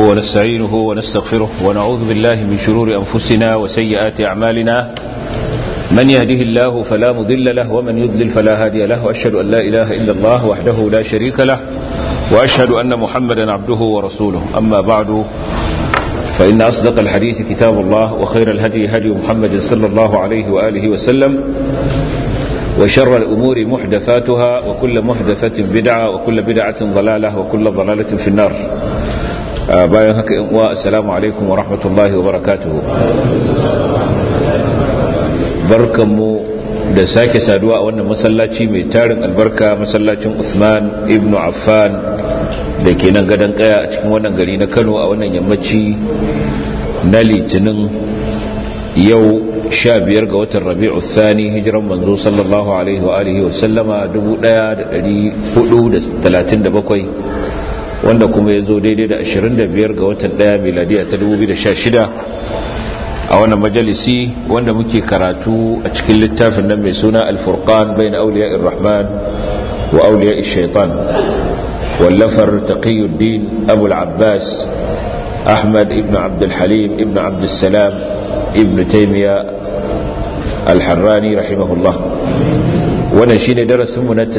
ونستعينه ونستغفره ونعوذ بالله من شرور أنفسنا وسيئات أعمالنا من يهده الله فلا مضل له ومن يضلل فلا هادي له وأشهد أن لا إله إلا الله وحده لا شريك له وأشهد أن محمدا عبده ورسوله أما بعد فإن أصدق الحديث كتاب الله وخير الهدي هدي محمد صلى الله عليه وآله وسلم وشر الأمور محدثاتها وكل محدثة بدعة وكل بدعة ضلالة وكل ضلالة في النار باين هكا والسلام عليكم ورحمة الله وبركاته barkanmu da sake saduwa a wannan masallaci mai tarin albarka masallacin Uthman ibn Affan da ke nan gadon kaya a cikin wannan gari na Kano a wannan yammaci na litinin yau sha biyar ga watan rabi'u thani hijiran manzo sallallahu alaihi wa alihi wa sallama 1437 wanda kuma ya zo daidai da 25 ga watan daya miladiya ta 2016 a wannan majalisi wanda muke karatu a cikin littafin nan mai suna al-furqan bain awliya'ir rahman wa awliya'ish shaitan wallafar taqiyuddin abu al-abbas ahmad ibn abd al-halim ibn abd salam ibn taymiya al-harrani rahimahullah wannan shine darasin mu na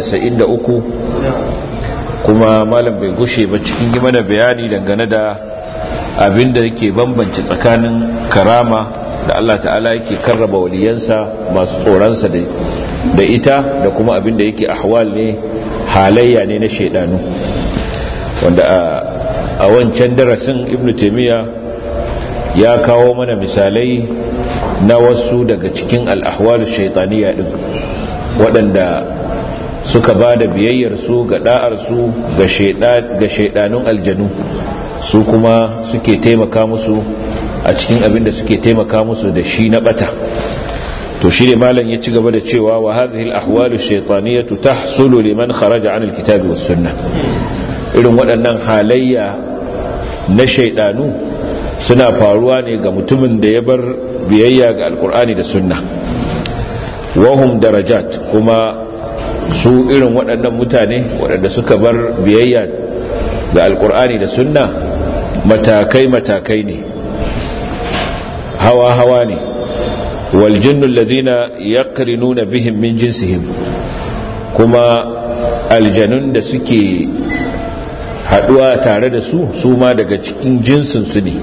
93 kuma malam bai gushe ba cikin yi mana bayani dangane da abinda yake bambance tsakanin karama da Allah ta'ala yake karraba waliyansa masu tsoronsa da ita da kuma abinda yake ahwal ne halayya ne na shaidanu wanda a wancan darasin ibn taymiya ya kawo mana misalai na wasu daga cikin al'ahwalu shaitaniya din waɗanda suka ba da biyayyarsu ga ɗa'arsu ga shaidanun aljanu su kuma suke taimaka musu a cikin abin da suke taimaka musu da shi na bata to shi ne malam ya ci gaba da cewa wa hadhihi al-ahwalu shaytaniyatu tahsulu liman kharaja an al-kitabi was sunnah irin waɗannan halayya na shaydanu suna faruwa ne ga mutumin da ya bar biyayya ga alkur'ani da sunna wahum darajat kuma su irin waɗannan mutane waɗanda suka bar biyayya ga alkur'ani da sunna matakai-matakai ne hawa-hawa ne waljinnun lazina ya nuna bihin min jinsihim kuma aljanun da suke haɗuwa tare da su su ma daga cikin jinsinsu ne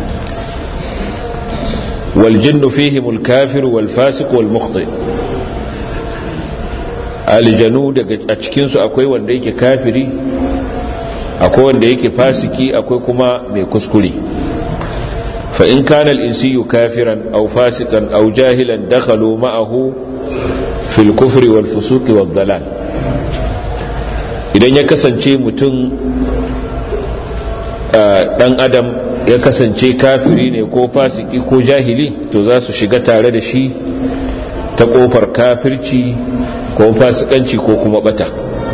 waljinnu fihim alkafir walfasik walmukhti aljanu daga a cikinsu akwai wanda yake kafiri akwai wanda yake fasiki akwai kuma mai kuskure fa in kana al-insiyu kafiran aw fasikan aw jahilan dakhalu ma'ahu fil kufri wal fusuqi wal dhalal idan ya kasance mutum dan adam ya kasance kafiri ne ko fasiki ko jahili to za su shiga tare da shi ta kofar kafirci ko fasikanci ko kuma bata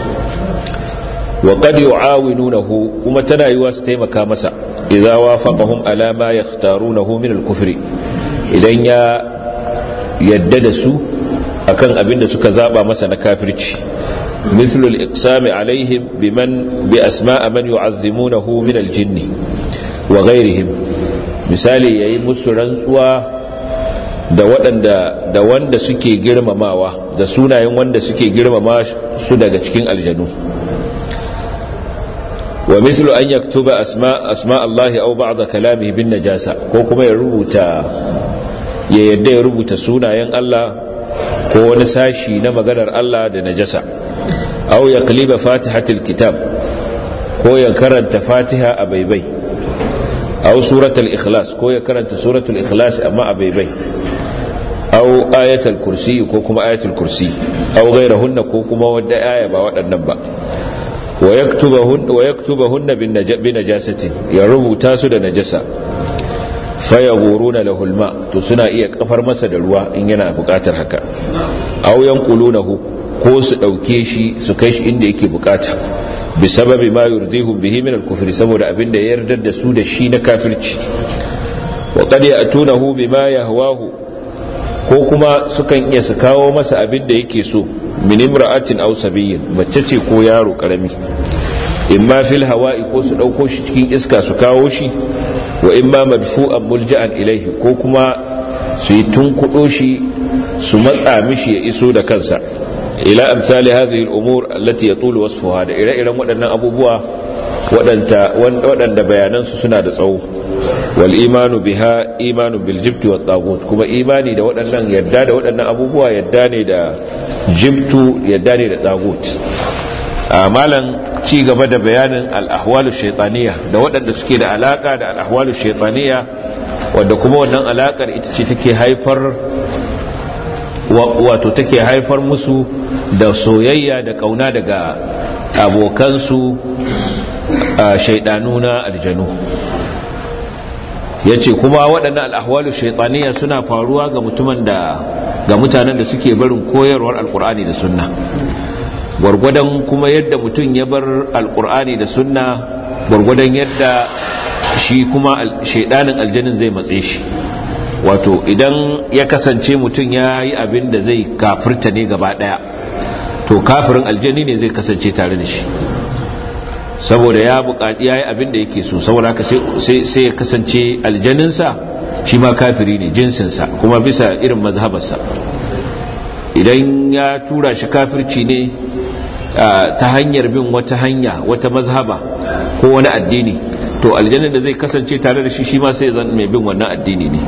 wa qad yu'awinunahu kuma tana yiwa su taimaka masa idza wafaqahum ala ma yakhtarunahu min al-kufr idan ya yadda da su akan abin da suka zaba masa na kafirci مثل الإقسام عليهم بمن بأسماء من يعظمونه من الجن وغيرهم misali yayi musu rantsuwa da waɗanda da wanda suke girmamawa da sunayen wanda suke girmama su daga cikin aljanu wa mislu an yaktuba asma asma Allah aw ba'd kalamihi bin najasa ko kuma ya rubuta ya yadda ya rubuta sunayen Allah ko wani sashi na maganar Allah da najasa aw yaqliba fatihatil kitab ko ya karanta fatiha a baibai aw suratul ikhlas ko ya karanta suratul ikhlas amma a baibai aw ayatul kursi ko kuma ayatul kursi aw gairahunna ko kuma wadda aya ba waɗannan ba wa yaktubahunna bin najasatin ya rubuta su da najasa fayaguruna lahul ma to suna iya kafar masa da ruwa in yana bukatar haka aw yanqulunahu ko su dauke shi su kai shi inda yake bukata bi sababi ma yurdihum bihi min al-kufr saboda abinda ya yarda da su da shi na kafirci wa qad ya'tunahu bima yahwahu ko kuma sukan iya su kawo masa abin da yake so min imra'atin aw sabiyyin mace ce ko yaro karami imma fil hawa'i ko su dauko shi cikin iska su kawo shi wa imma madfu'an mulja'an ilaihi ko kuma su yi tunkudo shi su matsa mishi ya iso da kansa ila amsali hadhihi al-umur allati yatulu wasfuha da ire-iren waɗannan abubuwa waɗanda bayanansu suna da tsawo wal imanu biha imanu bil jibti wat tagut kuma imani da waɗannan yadda da waɗannan abubuwa yadda ne da jibtu yadda ne da tagut malan ci gaba da bayanin al-ahwalu shaytaniya da waɗanda suke da alaka da al-ahwalu shaytaniya wanda kuma wannan alakar ita ce take haifar wato take haifar musu da soyayya da kauna daga abokansu shaidanu na aljanu ya ce kuma waɗannan al'ahwalu shaitaniya suna faruwa ga mutumin da ga mutanen da suke barin koyarwar alkur'ani da sunna gwargwadon kuma yadda mutum ya bar alkur'ani da sunna gwargwadon yadda shi kuma shaidanin aljanin zai matse shi wato idan ya kasance mutum ya yi abin da zai kafirta ne gaba ɗaya to kafirin aljani ne zai kasance tare da shi saboda ya buƙaci ya yi abin da yake so saboda haka sai ya kasance aljaninsa shi ma kafiri ne jinsinsa kuma bisa irin mazhabarsa idan ya tura shi kafirci ne ta hanyar bin wata hanya wata mazhaba ko wani addini to aljanin da zai kasance tare da shi shi ma sai zan mai bin wannan addini ne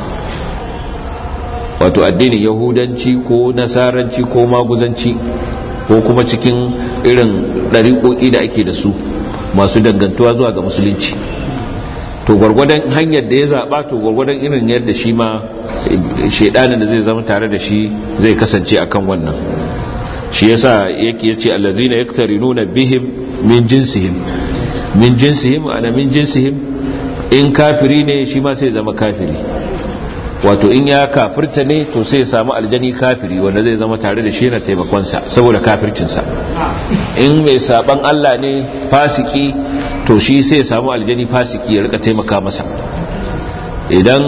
wato addinin yahudanci ko nasaranci ko maguzanci ko kuma cikin irin ɗariƙoƙi da ake da su masu dangantuwa zuwa ga musulunci to gwargwadon hanyar da ya zaɓa to gwargwadon irin yadda shi ma shaidanin da zai zama tare da shi zai kasance akan wannan shi yasa yake yace allazina yaktarinuna bihim min jinsihim min jinsihim ana min jinsihim in kafiri ne shi ma sai zama kafiri wato in ya kafirta ne to sai ya samu aljani kafiri wanda zai zama tare da shi na taimakonsa saboda kafircinsa in mai saban Allah ne fasiki to shi sai ya samu aljani fasiki ya rika taimaka masa idan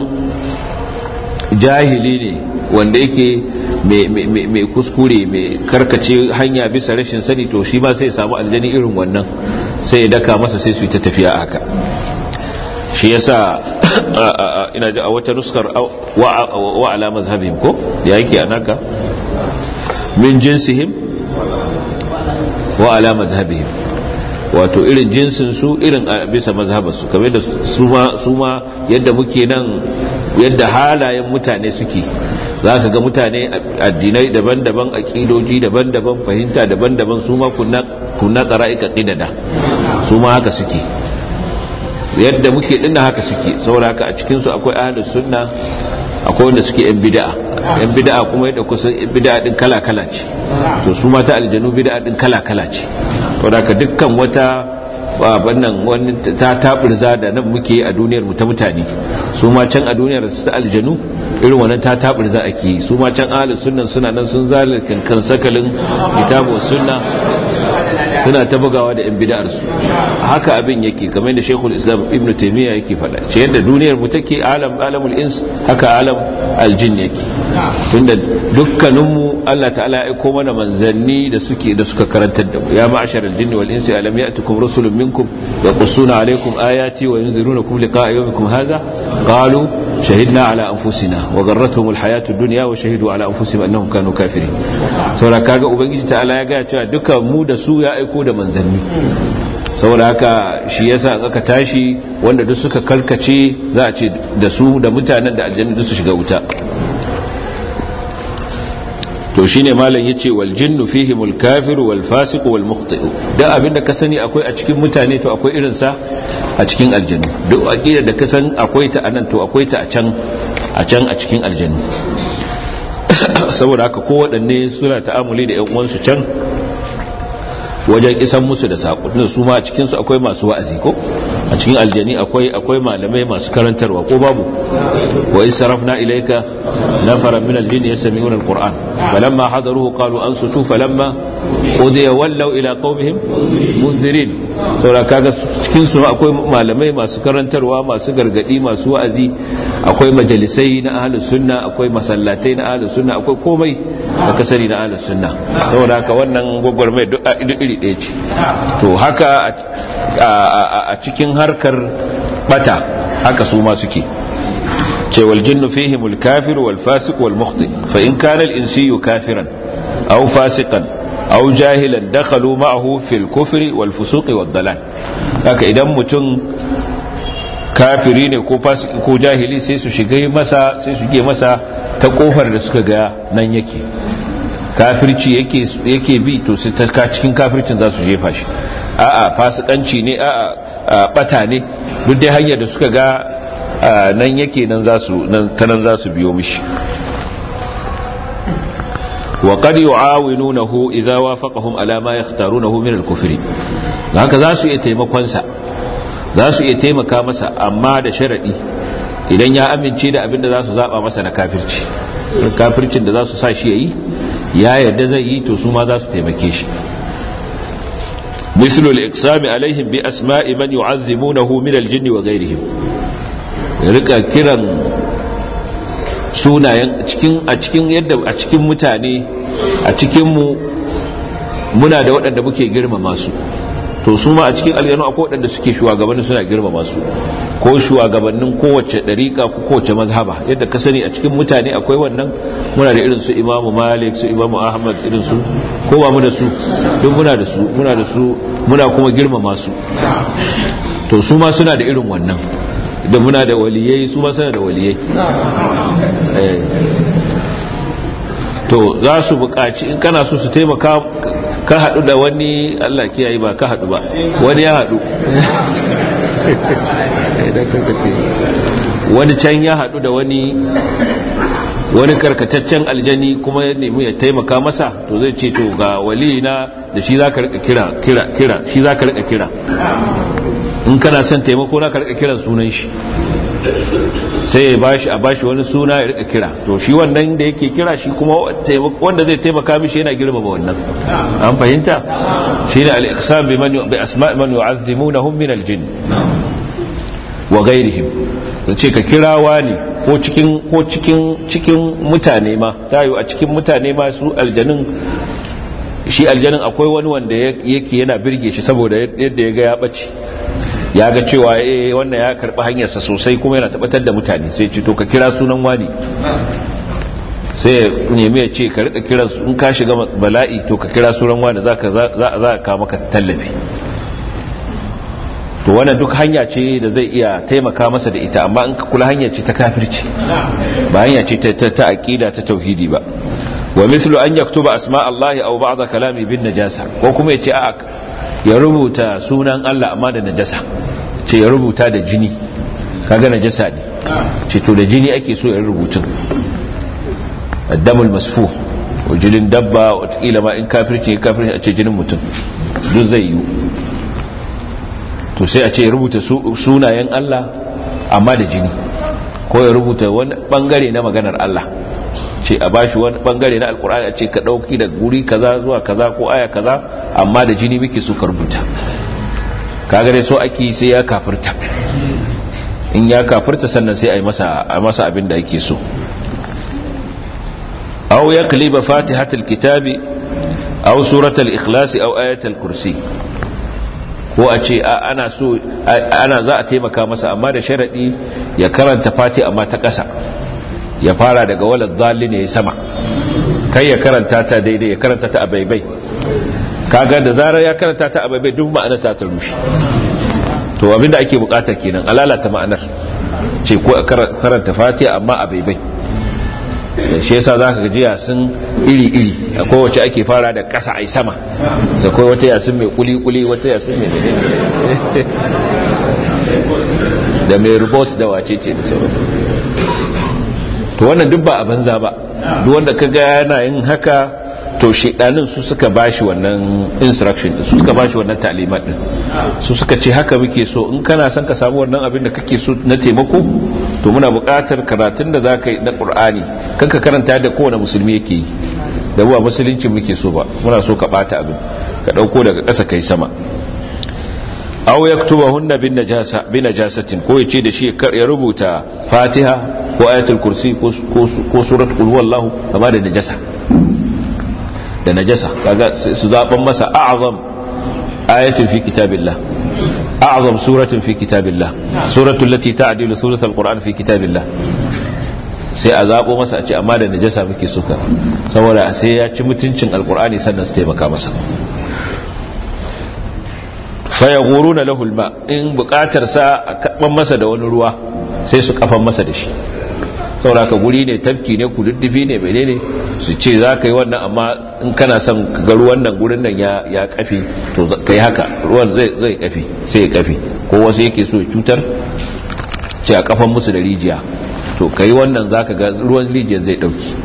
jahili ne wanda yake mai kuskure mai karkace hanya bisa rashin sani to shi ma sai ya samu aljani irin wannan sai ya daka masa sai su yi ta tafiya haka shi yasa ina ji a wata nuskar wa ala mazhabihim ko ya yake anaka min jinsihim wa ala mazhabihim wato irin jinsin su irin bisa mazhabarsu kamar da su ma yadda muke nan yadda halayen mutane suke za ka ga mutane addinai daban-daban aƙidoji daban-daban fahimta daban-daban su ma kunna ƙara'ika ƙidada su ma haka suke yadda muke dinna haka suke saboda haka a cikinsu akwai ahlus sunna akwai wanda suke yan bid'a yan bid'a kuma yadda kusan bid'a din kala kala ce to su ma ta aljanu bid'a din kala kala ce saboda haka dukkan wata wannan wani ta tabirza da nan muke a duniyar mu ta mutane su ma can a duniyar ta aljanu irin wannan ta tabirza ake yi su ma can ahlus sunna suna nan sun zalika kan sakalin kitabu sunna suna ta bugawa da yan bid'ar su haka abin yake kamar yadda Sheikhul Islam Ibn Taymiyyah yake faɗa ce yadda duniyar mu take alam alamul ins haka alam aljin yake tunda dukkanin mu Allah ta'ala ya aiko mana manzanni da suke da suka karantar da mu ya ma'ashar aljin wal insi alam ya'tukum rusulun minkum yaqussuna alaykum ayati wa yunzirunakum liqa'a yawmikum hadha qalu shahidna ala anfusina wa garratuhum alhayatu ad-dunya wa shahidu ala anfusihim annahum kanu kafirin saboda kaga ubangiji ta'ala ya ga cewa duka mu da su ya aiko da manzanni saboda haka shi yasa in aka tashi wanda duk suka kalkace za a ce da su da mutanen da aljanna duk su shiga wuta to shine malam yace wal jinnu fihim al kafir wal fasiq wal mukhti da abinda ka sani akwai a cikin mutane to akwai irin sa a cikin aljannu duk aqida da ka san akwai ta anan to akwai ta a can a can a cikin aljannu saboda haka ko waɗanne suna ta'amuli da ƴan uwansu can wajen isan musu da saƙo su ma a cikinsu akwai masu wa'azi ko a cikin aljani akwai akwai malamai masu karantarwa ko babu wa israfna ilayka nafara min aljinni yastami'una alquran falamma hadaruhu qalu ansutu falamma qudiya wallaw ila qaumihim munzirin saboda kaga cikin su akwai malamai masu karantarwa masu gargadi masu wa'azi akwai majalisai na ahlus sunna akwai masallatai na ahlus sunna akwai komai da kasari na ahlus sunna saboda haka wannan gwagwarmai duk iri ɗaya ce to haka a cikin harkar bata haka su ma suke ce wal jinnu fihim al kafir wal fasiq wal mukhti fa in kana al insiyu kafiran aw fasiqan aw jahilan dakhalu ma'ahu fil kufri wal fusuq wad dalal haka idan mutum kafiri ne ko fasiki ko jahili sai su shiga masa sai su ge masa ta kofar da suka ga nan yake kafirci yake yake bi to sai ta cikin kafircin za su jefa shi a'a fasikanci ne a'a bata ne duk dai hanyar da suka ga nan yake nan za su ta nan za su biyo mishi wa qad yu'awinunahu idza wafaqahum ala ma yakhtarunahu min al-kufri haka za su iya taimakon sa za su iya taimaka masa amma da sharadi idan ya amince da abin da za su zaba masa na kafirci kafircin da za su sa shi yayi ya yarda zai yi to su ma za su taimake shi مثل الإقسام عليهم بأسماء من يعذبونه من الجن وغيرهم rika kiran sunayen a cikin yadda a cikin mutane a cikin mu muna da waɗanda muke girmama su to su ma a cikin aljanu akwai waɗanda suke shugabannin suna girmama su ko shugabannin kowace ɗariƙa ko kowace mazhaba yadda ka sani a cikin mutane akwai wannan muna da irin su imamu malik su imamu ahmad irin su ko ba mu da su duk muna da su muna da su muna kuma girmama su to su ma suna da irin wannan da muna da waliyai su ma suna da waliyai to za su buƙaci in kana so su taimaka ka haɗu da wani Allah kiyaye ba ka haɗu ba wani ya haɗu wani can ya haɗu da wani wani karkataccen aljani kuma ya nemi ya taimaka masa to zai ce to ga wali na da shi za ka rika kira kira kira shi za ka rika kira in kana son taimako na ka rika kiran sunan shi sai ya bashi a bashi wani suna ya rika kira to shi wannan da yake kira shi kuma wanda zai taimaka mishi yana girmama wannan an fahimta shine al-iqsam bi man bi asma' man yu'azzimunahum min al-jinn wa ghairihim ce ka kirawa ne ko cikin ko cikin cikin mutane ma tayo a cikin mutane ma su aljanin shi aljanin akwai wani wanda yake yana birge shi saboda yadda ya ga ya bace ya ga cewa eh wannan ya karbi hanyarsa sosai kuma yana tabbatar da mutane sai ce to ka kira sunan wani sai ya nemi ya ce ka rika kiran su in ka shiga bala'i to ka kira sunan wani za ka za ka maka tallafi to wannan duk hanya ce da zai iya taimaka masa da ita amma in ka kula hanya ce ta kafirci ba hanya ce ta ta aqida ta tauhidi ba wa mislu an yaktuba asma Allah aw ba'd kalami bin najasa ko kuma yace a ya rubuta sunan Allah amma da najasa ce ya rubuta da jini kaga najasa ne ce to da jini ake so ya rubuta addamul masfuh wajilin dabba watakila ma in kafirci kafirci a ce jinin mutum duk zai yi to sai a ce rubuta sunayen Allah amma da jini ko ya rubuta wani bangare na maganar Allah ce a bashi wani bangare na alkur'ani a ce ka dauki da guri kaza zuwa kaza ko aya kaza amma da jini muke so ka rubuta kaga dai so ake sai ya kafirta in ya kafirta sannan sai a yi masa a masa abin da yake so aw yaqliba fatihatul kitabi aw suratul ikhlas aw ayatul kursi ko a ce ana so ana za a taimaka masa amma da sharadi ya karanta fati amma ta ƙasa ya fara daga walad dhalli ne sama kai ya karanta ta daidai ya karanta ta a baibai kaga da zarar ya karanta ta a baibai duk ma'anar ta ta rushe to abinda ake bukata kenan alalata ma'anar ce ko karanta fati amma a baibai shi yasa zaka ga yasin iri-iri akwai wacce ake fara da ƙasa ai sama da kai wata yasin mai kuli-kuli wata yasin mai da mai rubos da wace ce da sauran to wannan duk ba a banza ba duk wanda ka ga yana yin haka to shedanin su suka bashi wannan instruction su suka bashi wannan talimat din su suka ce haka muke so in kana son ka samu wannan abin da kake so na taimako to muna buƙatar karatun da zaka yi na Qur'ani kanka karanta da kowane musulmi yake yi da ba musulunci muke so ba muna so ka bata abin ka dauko daga ƙasa kai sama aw yaktubahunna bin najasa bin najasatin ko yace da shi ya rubuta Fatiha ko ayatul kursi ko ko suratul qul huwallahu kama da najasa da najasa kaga su zaban masa a'zam ayatin fi kitabillah a'zam suratin fi kitabillah suratul lati ta'dilu thuluth alquran fi kitabillah sai a zabo masa a ce amma da najasa muke suka saboda sai ya ci mutuncin alqurani sannan su taimaka masa fa yaghuruna lahu alma in bukatar sa a kaban masa da wani ruwa sai su kafan masa da shi sauraka guri ne tafki ne kududdufi ne menene su ce za ka yi wannan amma in kana son ga ruwan nan gurin nan ya kafi to ka yi haka ruwan zai kafi sai ya kafi ko wasu yake so cutar ce a kafan musu da rijiya to ka yi wannan za ka ga ruwan rijiyar zai dauki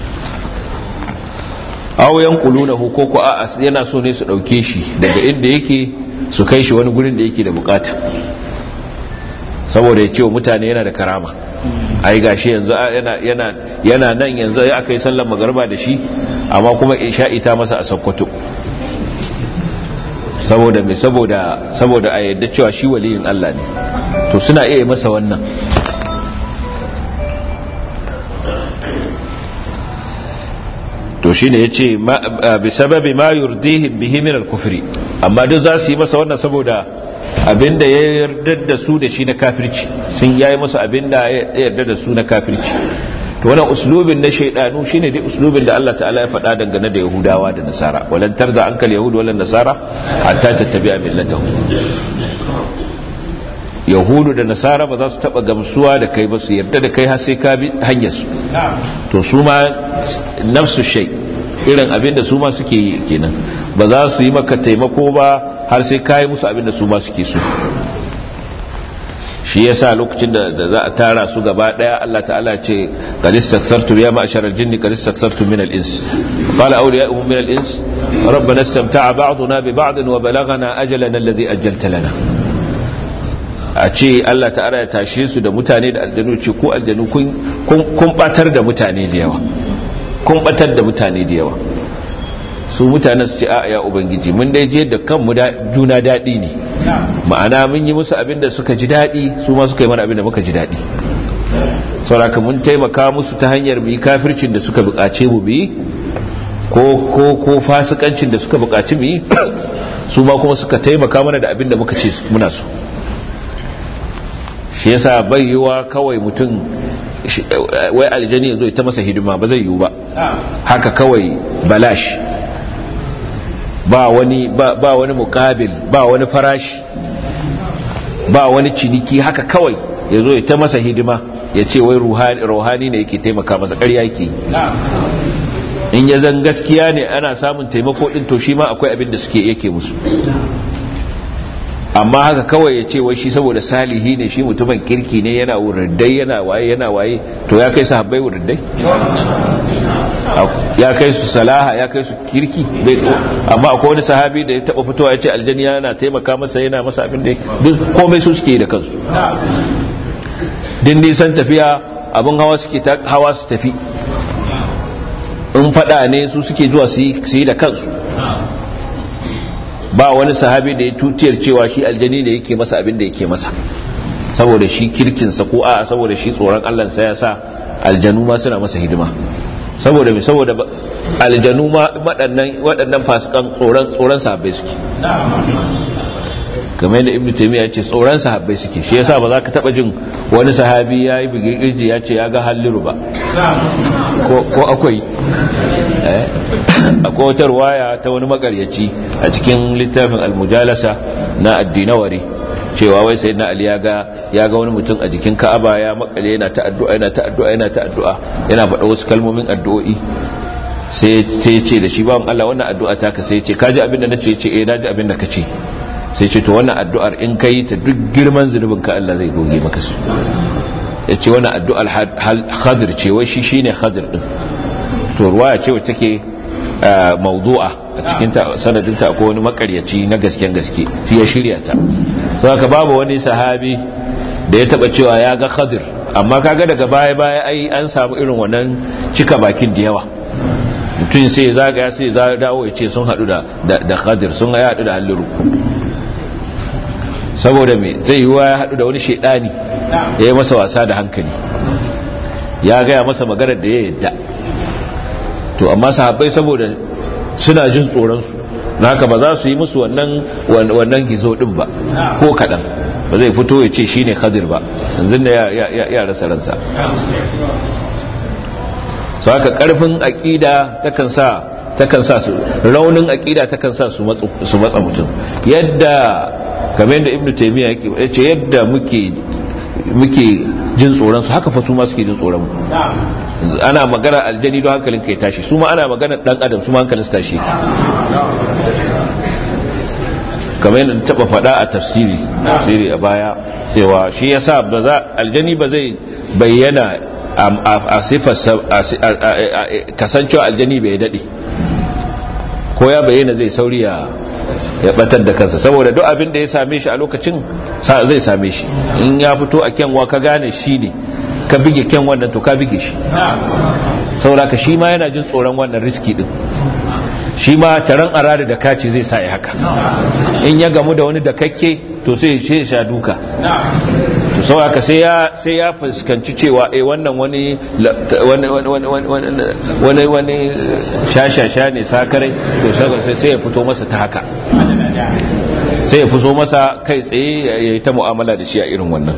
auyan kuluna ko ko a yana so ne su dauke shi daga inda yake su kai shi wani gurin da yake da bukata saboda ya ce wa mutane yana da karama ai gashi yanzu yana nan yanzu ya aka yi sallar magarba da shi amma kuma isha'i ta masa a sakkwato saboda mai saboda saboda a yadda cewa shi waliyin Allah ne to suna iya masa wannan to shine yace bi sababi ma yurdihim bihi min al-kufri amma duk za su yi masa wannan saboda abinda ya yarda da su da shi na kafirci sun yayi musu abinda ya yarda da su na kafirci to wannan uslubin na shaydanu shine dai uslubin da Allah ta'ala ya faɗa dangane da Yahudawa da Nasara walan tarda ankal yahud walan nasara hatta tattabi'a millatahum yahudu da nasara ba za su taba gamsuwa da kai ba su yarda da kai har sai ka bi hanyar su to su ma nafsu shay irin abin da su ma suke yi kenan ba za su yi maka taimako ba har sai ka yi musu abin da su ma suke so shi yasa lokacin da za a tara su gaba daya Allah ta'ala ce qad istaksartu ya ma'shar al-jinni qad istaksartu min al-ins qala awliya'uhum min al-ins rabbana istamta'a ba'duna bi ba'd wa balaghana ajalana alladhi ajjalta lana a ce Allah ta'ala ya tashe su da mutane da aljanu ce ko aljanu kun batar da mutane da yawa kun batar da mutane da yawa su mutanen su ce a ya ubangiji mun dai je da kanmu juna daɗi ne ma'ana mun yi musu abin da suka ji daɗi su ma suka yi mana abin da muka ji daɗi sauraka mun taimaka musu ta hanyar mu yi kafircin da suka buƙace mu bi ko ko ko fasikancin da suka buƙaci mu yi su ma kuma suka taimaka mana da abin da muka ce muna so shi yasa bai yiwa kawai mutum wai aljani ya zo ta masa hidima ba zai yiwu ba haka kawai balash ba wani ba, ba wani mukabil ba wani farashi ba wani ciniki haka kawai ya zo ta masa hidima ya ce wai ruhani ne yake taimaka masa ƙarya yake in ya zan gaskiya ne ana samun taimako ɗin to shi ma akwai abin da suke yake musu amma haka kawai ya ce wai shi saboda salihi ne shi mutumin kirki ne yana wuriddai yana waye yana waye to ya kai sahabbai wuriddai ya kai su salaha ya kai su kirki amma akwai wani sahabi da ya taba fitowa ya ce aljani yana taimaka masa yana masa abin da duk komai su suke da kansu din nisan tafiya abin hawa suke hawa su tafi in fada ne su suke zuwa su yi da kansu ba wani sahabi da ya tutiyar cewa shi aljani da yake masa abin da yake masa saboda shi kirkinsa ko a saboda shi tsoron allansa ya sa aljanu ma suna masa hidima saboda mai saboda aljanu ma waɗannan fasikan tsoron sahabbai suke kamar yadda ibn taymiya ce tsoron sahabbai suke shi yasa ba za ka taba jin wani sahabi ya yi bigirji ya ce ya ga halliru ba ko akwai akwai wata ruwaya ta wani makaryaci a cikin littafin almujalasa na addinawari cewa wai sai na ali ya ga wani mutum a jikin ka'aba ya makale yana ta addu'a yana ta addu'a yana ta addu'a yana faɗa wasu kalmomin addu'o'i sai ya ce da shi bawan Allah wannan addu'a ta ka sai ya ce kaji abin da nace ya ce eh naji abin da ka ce sai ce to wannan addu'ar in kai ta duk girman zunubin ka Allah zai goge maka su ya ce wannan addu'ar khadir ce wai shi shine khadir din to ruwaya ce wacce take mawdu'a a cikin sanadinta akwai wani makaryaci na gasken gaske shi ya shirya ta so haka babu wani sahabi da ya taba cewa ya ga khadir amma kaga daga baya baya ai an samu irin wannan cika bakin da yawa mutum sai zagaya sai za dawo ya ce sun hadu da da khadir sun ya hadu da halliru saboda me zai yi wa ya hadu da wani shedani ya yi masa wasa da hankali ya gaya masa maganar da ya yadda to amma sahabbai saboda suna jin tsoronsu na haka ba za su yi musu wannan gizo din ba ko kaɗan ba zai fito ya ce shi ne khadir ba yanzu da ya rasa ransa su haka ƙarfin aƙida takan sa takan sa su raunin aƙida takan sa su matsa mutum yadda kamar yadda ibnu taymiya ya ce yadda muke muke jin tsoron su haka fa su ma suke jin tsoron mu ana magana aljani don hankalin kai tashi su ma ana magana dan adam su ma hankalin su tashi kamar yadda taba faɗa a tafsiri tafsiri a baya cewa shi yasa ba za aljani ba zai bayyana a sifar kasancewa aljani bai daɗe ko ya bayyana zai sauri ya ya batar da kansa saboda duk abin da ya same shi a lokacin zai same shi in ya fito a kyanwa ka gane shi ne ka bige kyan wannan to ka bige shi saboda ka shi ma yana jin tsoron wannan riski din shi ma taron arada da kaci zai sa ya haka in ya gamu da wani da kakke to sai ya sha duka to saboda ka sai ya sai ya fuskanci cewa eh wannan wani wani wani wani shashasha ne sakarai to sai sai ya fito masa ta haka sai ya fito masa kai tsaye ya yi ta mu'amala da shi a irin wannan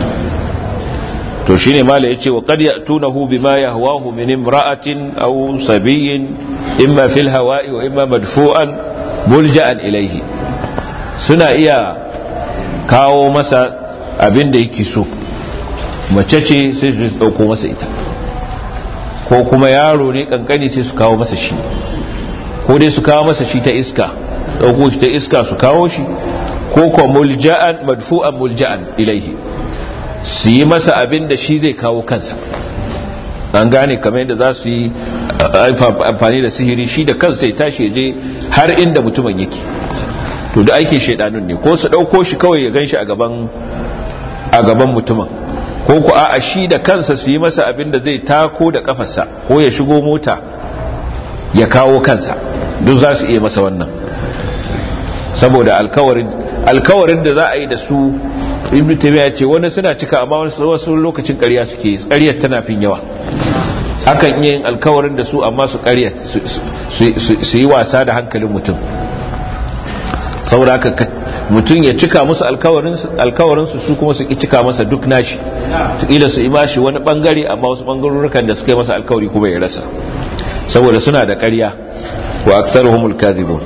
to shine mala yace wa qad ya'tunahu bima yahwahu min imra'atin aw sabiyyin imma fil hawa'i wa imma madfu'an mulja'an ilayhi suna iya kawo masa abin da yake so mace ce sai su dauko masa ita ko kuma yaro ne kankani sai su kawo masa shi ko dai su kawo masa shi ta iska dauko shi ta iska su kawo shi ko ko mulja'an madfu'an mulja'an ilaihi su yi masa abin da shi zai kawo kansa an gane kamar yadda za su yi amfani da sihiri shi da kansa ya tashi je har inda mutumin yake to da aikin shaidanun ne ko su dauko shi kawai ya ganshi a gaban a gaban mutumin ko ku a shi da kansa su yi masa abin da zai tako da kafarsa ko ya shigo mota ya kawo kansa duk za su iya masa wannan saboda alkawarin da za a yi da su ibn taymiya ya ce wani suna cika amma wasu lokacin ƙarya suke yi ƙaryar tana fin yawa hakan iya yin alkawarin da su amma su ƙarya su yi wasa da hankalin mutum saboda haka mutum ya cika musu alkawarinsu su kuma su ki cika masa duk nashi tukila su ima shi wani bangare amma wasu bangarorukan da suka yi masa alkawari kuma ya rasa saboda suna da ƙarya wa aksaruhumul kadhibun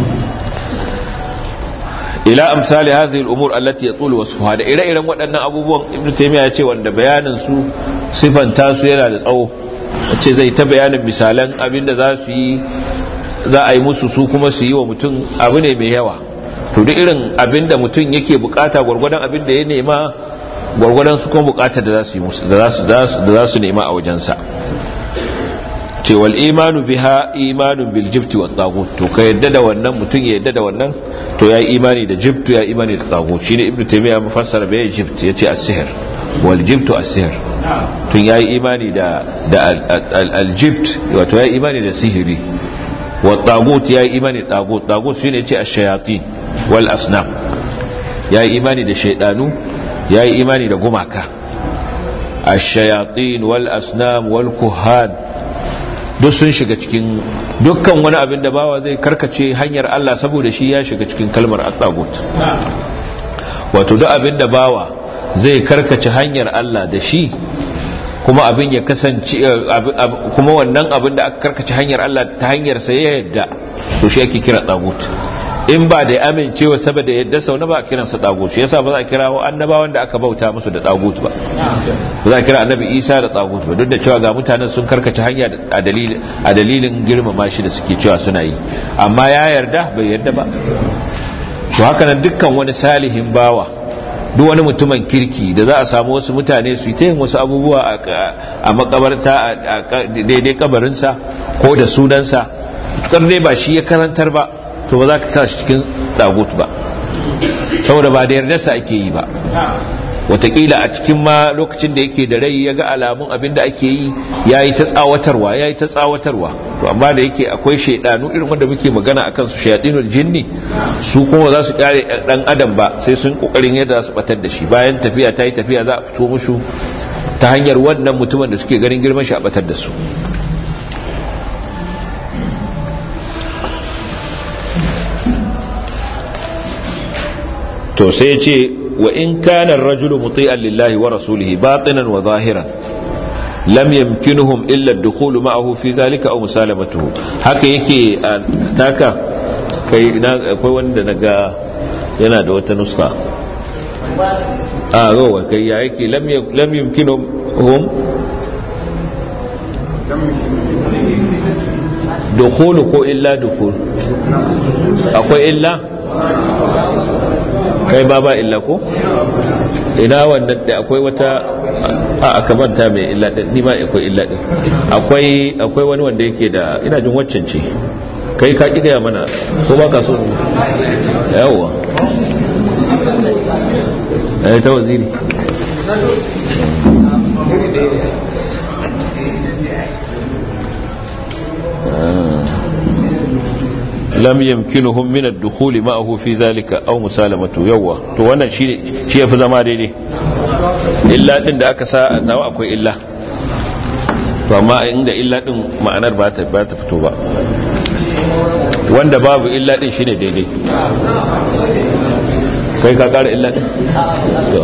ila amsali hadhihi al-umur allati yatul wasfuha da ire-iren waɗannan abubuwan ibnu taymiya ya ce wanda bayanin su sifanta su yana da tsawo ce zai ta bayanin misalan abinda za su yi za a yi musu su kuma su yi wa mutum abu ne mai yawa to duk irin abinda mutum yake bukata gwargwadon abinda ya nema gwargwadon su kuma bukata da za su yi musu da za su nema a wajensa ce wal imanu biha imanun bil jibti wat tagut to ka yadda da wannan mutum ya yadda da wannan to ya yi imani da jibtu ya imani da tagut shine ibnu taymiya mufassara bai jibt yace as-sihr wal jibtu as-sihr tun ya yi imani da da al jibt wato ya yi imani da sihiri wat tagut ya yi imani da tagut tagut shine yace ash-shayatin wal asnam ya yi imani da shaydanu ya yi imani da gumaka ash-shayatin wal asnam wal kuhan duk sun shiga cikin dukkan wani abin da bawa zai karkace hanyar Allah saboda shi ya shiga cikin kalmar at-tagut wato duk abin da bawa zai karkace hanyar Allah da shi kuma abin ya kasance kuma wannan abin da aka karkace hanyar Allah ta hanyar sa ya yadda to shi ake kira tagut in ba da amincewa saboda yadda sau na ba a kiransa tagut shi yasa ba za a kira wa annabawan da aka bauta musu da tagut ba ba za a kira annabi isa da tagut ba duk da cewa ga mutanen sun karkace hanya a dalilin girmama shi da suke cewa suna yi amma ya yarda bai yarda ba to haka nan dukkan wani salihin bawa duk wani mutumin kirki da za a samu wasu mutane su yi ta yin wasu abubuwa a makabarta a daidai kabarinsa ko da sunansa tukar dai ba shi ya karantar ba to ba za ka kashi cikin dagut ba saboda ba da yardarsa ake yi ba watakila a cikin ma lokacin da yake da rai ya ga alamun abin da ake yi ya yi ta tsawatarwa ya yi ta tsawatarwa to amma da yake akwai shaidanu irin wanda muke magana a kansu shaidinul jinni su kuma za su kare dan adam ba sai sun kokarin yadda su batar da shi bayan tafiya ta yi tafiya za a fito musu ta hanyar wannan mutumin da suke ganin girman shi a batar da su to sai ce wa in kana ar-rajulu muti'an lillahi wa rasulihi batinan wa zahiran lam yamkinuhum illa ad-dukhul ma'ahu fi dhalika aw musalamatuhu haka yake taka kai akwai wanda naga yana da wata nuska a rowa kai ya yake lam yamkinuhum dukhul ko illa dukhul akwai illa kai ba ba illa ko ina wannan da akwai wata a aka manta mai illa din ni ma akwai illa din akwai akwai wani wanda yake da ina jin waccan ce kai ka kiga mana ko ba ka so yawa eh ta waziri lam yamkinuhum min ad-dukhul ma'ahu fi dhalika aw musalamatu yawa to wannan shi shi yafi zama daidai illa din da aka sa nawa akwai illa to amma inda illa din ma'anar ba ta ba ta fito ba wanda babu illa din shine daidai kai ka kara illa din to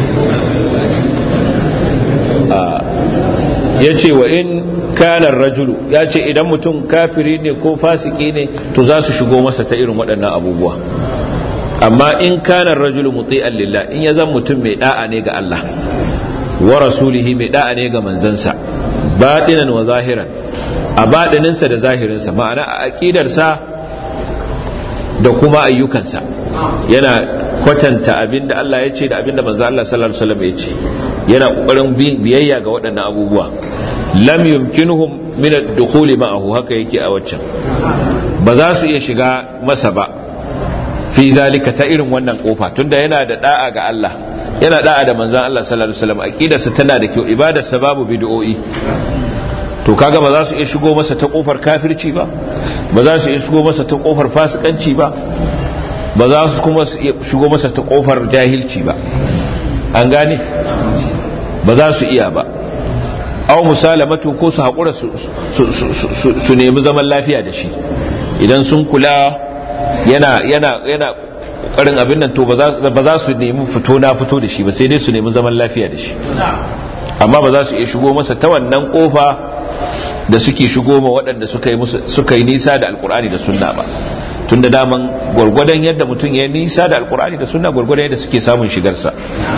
a yace wa in kanar rajulu ya ce idan mutum kafiri ne ko fasiki ne to za su shigo masa ta irin waɗannan abubuwa amma in kanar rajulu muti'an lillah in ya zan mutum mai da'a ne ga Allah wa rasulihi mai da'a ne ga manzansa batinan wa zahiran a batininsa da zahirinsa ma'ana a aqidarsa da kuma ayyukansa yana kwatanta abinda Allah ya ce da abinda manzo Allah sallallahu alaihi wasallam ya ce yana kokarin biyayya ga waɗannan abubuwa lam yumkinuhum min ad-dukhul ma'ahu haka yake a waccan ba za su iya shiga masa ba fi zalika ta irin wannan kofa tunda yana da da'a ga Allah yana da'a da manzon Allah sallallahu alaihi wasallam aqidarsa tana da kyau ibadarsa babu bid'o'i to kaga ba za su iya shigo masa ta kofar kafirci ba ba za su iya shigo masa ta kofar fasikanci ba ba za su kuma shigo masa ta kofar jahilci ba an gane ba za su iya ba aw musalamatu ko su haƙura su nemi zaman lafiya da shi idan sun kula yana yana yana ƙoƙarin abin nan to ba za su nemi fito na fito da shi ba sai dai su nemi zaman lafiya da shi amma ba za su iya shigo masa ta wannan kofa da suke shigo ma waɗanda suka yi nisa da alkur'ani da sunna ba tun da daman gwargwadon yadda mutum ya nisa da alkur'ani da sunna gwargwadon yadda suke samun shigarsa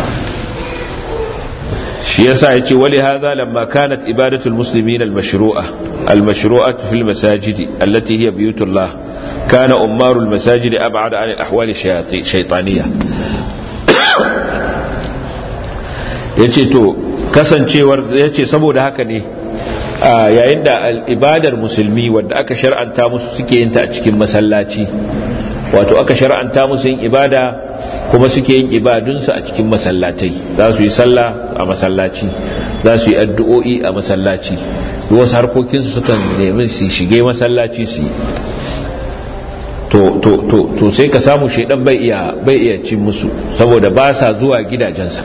shi yasa yace wali hadha lamma kanat ibadatul muslimin al-mashru'a al-mashru'atu fil masajidi allati hiya biyutullah kana ummaru al-masajid ab'ad 'an al-ahwal shaytaniyya yace to kasancewar yace saboda haka ne yayin da ibadar musulmi wanda aka shar'anta musu suke yin ta a cikin masallaci wato aka shar'anta musu yin ibada kuma suke yin ibadunsu a cikin masallatai za su yi sallah a masallaci za su yi addu'o'i a masallaci wasu harkokinsu sukan nemi su shige masallaci su yi to sai ka samu shaidan bai iya bai iya cin musu saboda ba sa zuwa gidajensa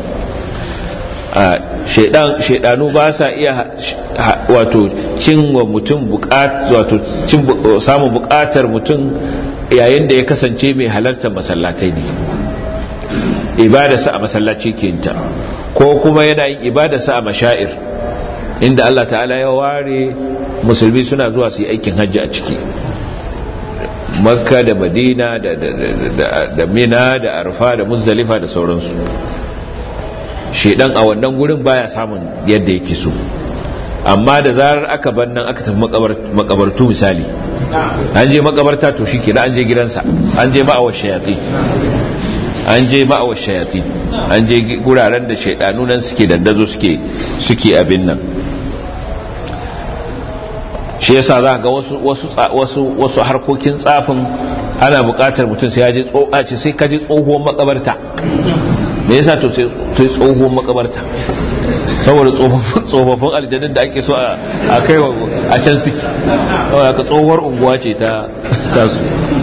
shaidanu ba sa iya wato cin wa mutum wato samun bukatar mutum yayin da ya kasance mai halartar masallatai ne ibadarsa a masallaci ke ta ko kuma yana yin ibadarsa a mashair inda Allah ta'ala ya ware musulmi suna zuwa su yi aikin hajji a ciki makka da madina da mina da arfa da muzdalifa da sauransu shedan a wannan gurin baya samun yadda yake so amma da zarar aka bar nan aka tafi makabartu misali an je makabarta to shi kenan an je gidansa an je ma'awar shayati an je ma'awar shayati an je guraren da shaidanu nan suke dandazo suke suke abin nan shi yasa za ga wasu wasu wasu wasu harkokin tsafin ana buƙatar mutum sai ya je tsohaci sai ka je tsohuwar makabarta me yasa to sai tsohuwar makabarta saboda tsofaffin aljanun da ake so a kai a can suke saboda ka tsohuwar unguwa ce ta tasu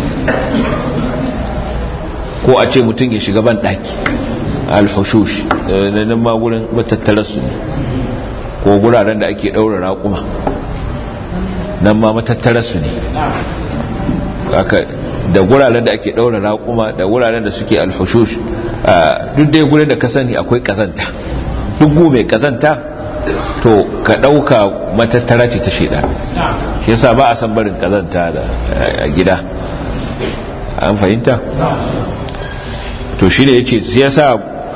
ko a ce mutum ya shiga ban ɗaki alhushush da nan ma gurin matattararsu ne ko guraren da ake ɗaura raƙuma nan ma matattararsu ne da guraren da ake ɗaura raƙuma da guraren da suke alhushush duk dai gurin da ka sani akwai ƙazanta duk mai ƙazanta to ka ɗauka matattara ce ta shaida shi yasa ba a san barin ƙazanta a gida an fahimta to shi ne ya ce yasa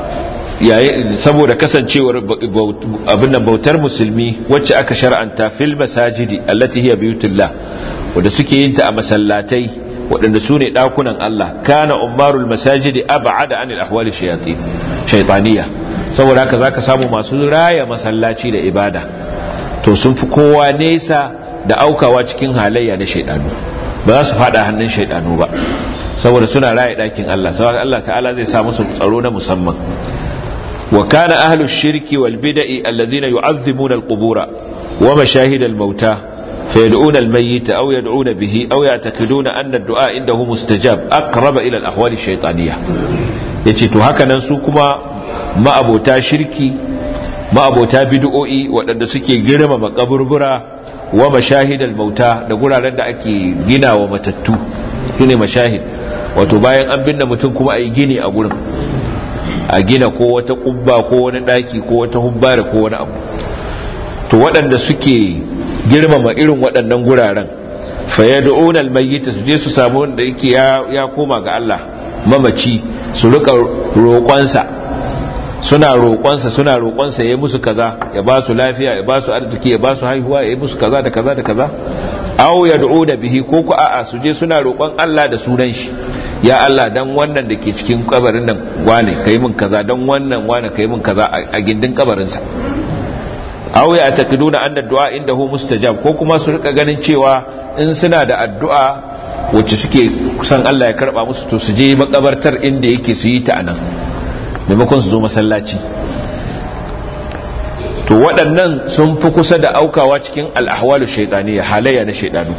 saboda kasancewar abin bautar musulmi wacce aka shar'anta fil masajidi allati hiya biyutullah wanda suke yin ta a masallatai waɗanda su ne ɗakunan Allah kana umarul masajidi ab'ada anil ahwali shayatin shaytaniya saboda haka zaka samu masu raya masallaci da ibada to sun fi kowa nesa da aukawa cikin halayya na shaydanu ba za su fada hannun shaydanu ba saboda suna raya ɗakin Allah saboda Allah ta'ala zai sa musu tsaro na musamman wa kana ahlus shirki wal bid'i alladhina yu'azzimuna al-qubura wa mashahid al-mauta فيدعون الميت أو يدعون به أو يعتقدون أن الدعاء عنده مستجاب أقرب إلى الأحوال الشيطانية yace to haka nan su kuma ma'abota shirki ma'abota bid'o'i waɗanda suke girmama kaburbura wa mashahidal mauta da guraren da ake gina wa matattu shine mashahid wato bayan an binne mutum kuma ayi gini a gurin a gina ko wata kubba ko wani daki ko wata hubbare ko wani abu to waɗanda suke girmama irin waɗannan guraren fayadu'una almayyita su je su samu wanda yake ya koma ga Allah mamaci su rika roƙonsa suna roƙonsa suna roƙonsa ya musu kaza ya ba su lafiya ya ba su arziki ya ba su haihuwa ya musu kaza da kaza da kaza aw yad'una bihi ko ku a'a su je suna roƙon Allah da sunan shi ya Allah dan wannan da ke cikin kabarin nan wane kai min kaza dan wannan wane kai min kaza a gindin kabarinsa aw ya taqiduna anna du'a indahu mustajab ko kuma su rika ganin cewa in suna da addu'a wacce suke kusan Allah ya karba musu to su je makabartar inda yake su yi ta anan maimakon su zo masallaci to waɗannan sun fi kusa da aukawa cikin al'ahwalu shaitaniya halayya na shaidanu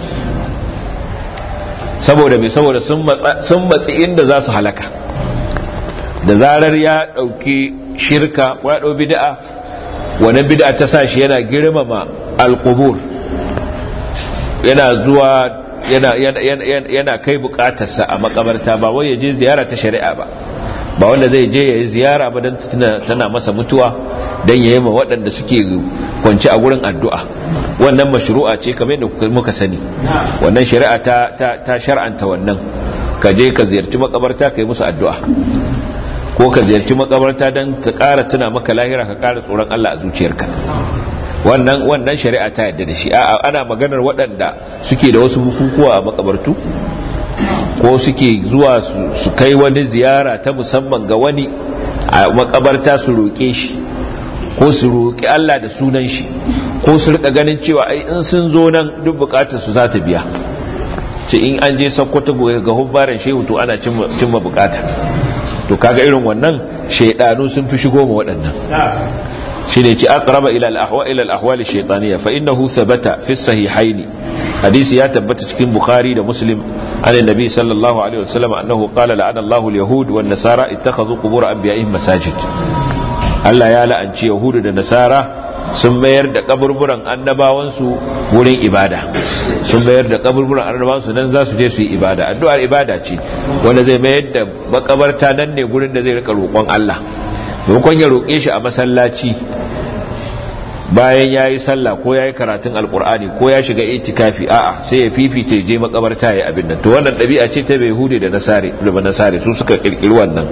saboda mai saboda sun matsi inda za su halaka da zarar ya ɗauki shirka ko ya ɗau bida'a wani bid'a ta sa shi yana girmama alqubur yana zuwa yana yana kai bukatarsa a makabarta ba wai ya je ziyara ta shari'a ba ba wanda zai je ya yi ziyara ba don tana masa mutuwa don ya yi ma waɗanda suke kwanci a gurin addu'a wannan mashru'a ce kamar yadda muka sani wannan shari'a ta shar'anta wannan ka je ka ziyarci makabarta ka yi musu addu'a ko ka ziyarci makabarta don ta ƙara tuna maka lahira ka ƙara tsoron Allah a zuciyarka wannan wannan shari'a ta yadda da shi a ana maganar waɗanda suke da wasu bukukuwa a makabartu ko suke zuwa su kai wani ziyara ta musamman ga wani a makabarta su roƙe shi ko su roƙi Allah da sunan shi ko su rika ganin cewa ai in sun zo nan duk bukatar su za ta biya ce in an je sakkwato ga hubbaran shehu to ana cimma bukata to kaga irin wannan shaidanu sun fi shigo ma waɗannan shine ci aqraba ila al-ahwa ila al-ahwal ash-shaytaniyya fa innahu thabata fi as-sahihayn hadisi ya tabbata cikin bukhari da muslim an annabi sallallahu alaihi wasallam annahu qala la'ana Allahu al-yahud wan nasara ittakhadhu qubur anbiya'ihim masajid Allah ya la'anci yahudu da nasara sun mayar da kaburburan annabawansu wurin ibada sun mayar da kaburburan annabawansu nan za su je su yi ibada addu'ar ibada ce wanda zai mayar da makabarta nan ne gurin da zai rika roƙon Allah maimakon ya roƙe shi a masallaci bayan ya yi sallah ko ya yi karatun alkur'ani ko ya shiga itikafi a'a sai ya fifita je makabarta ya abin nan to wannan ɗabi'a ce ta bai hude da nasare da nasare su suka kirkiri wannan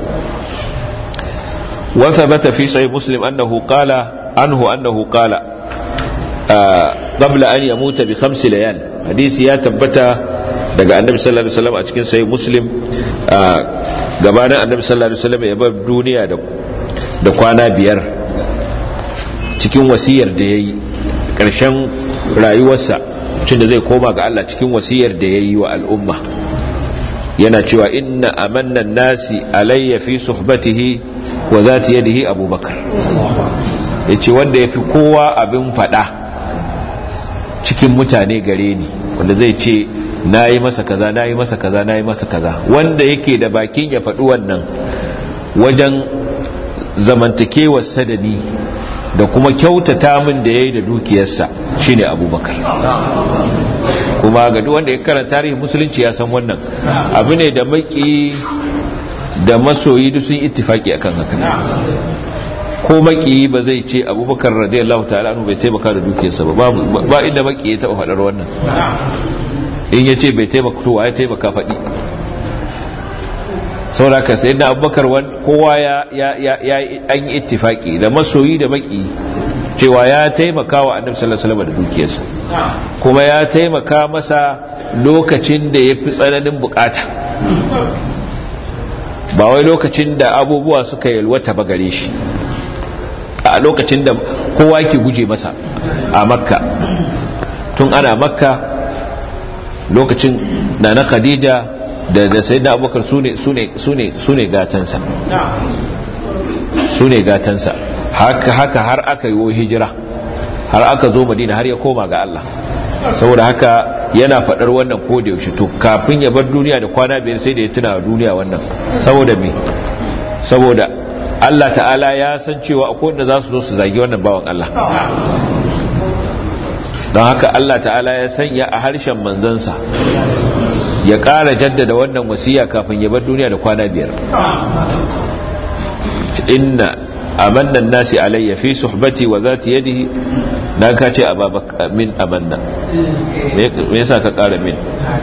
wa thabata fi sahih muslim annahu qala anhu annahu qala qabla an yamuta bi khams layal hadisi ya tabbata daga annabi sallallahu alaihi wasallam a cikin sahih muslim gabanin annabi sallallahu alaihi wasallam ya bar duniya da da kwana biyar cikin wasiyar da ya yi ƙarshen rayuwarsa cin da zai koma ga Allah cikin wasiyar da ya yi wa al'umma yana cewa inna amannan nasi alayya fi suhbatihi wa zati yadihi abubakar ya ce wanda ya fi kowa abin fada cikin mutane gare ni wanda zai ce na yi masa kaza na yi masa kaza na yi masa kaza wanda yake da bakin ya faɗi wannan wajen zamantakewar sadani da kuma kyautata min da ya yi da dukiyarsa shine abubakar kuma ga duk wanda ya karanta tarihin musulunci ya san wannan abu ne da maki da masoyi duk sun ittifaki akan haka ko maki ba zai ce abubakar radiyallahu ta'ala anhu bai taimaka da dukiyarsa ba ba inda maki ya taba faɗar wannan in ya ce bai taimaka to ya taimaka faɗi sauraka sai da abubakar kowa ya an yi ittifaki da masoyi da maki cewa ya taimaka wa annabi sallallahu alaihi wasallam da dukiyarsa kuma ya taimaka masa lokacin da ya fi tsananin bukata ba wai lokacin da abubuwa suka yalwata ba gare shi a lokacin da kowa ke guje masa a makka tun ana makka lokacin da na khadija da da sai da abubakar su ne gatansa su ne gatansa haka haka har aka yi hijira har aka zo madina har ya koma ga Allah saboda haka yana faɗar wannan ko da yaushe to kafin ya bar duniya da kwana biyar sai da ya tuna duniya wannan saboda me saboda Allah ta'ala ya san cewa akwai wanda za su zo su zagi wannan bawan Allah don haka Allah ta'ala ya sanya a harshen manzansa ya ƙara jaddada wannan wasiya kafin ya bar duniya da kwana biyar inna amanna nasi alayya fi suhbati wa zati yadihi dan ka ce ababak min amanna me yasa ka ƙara min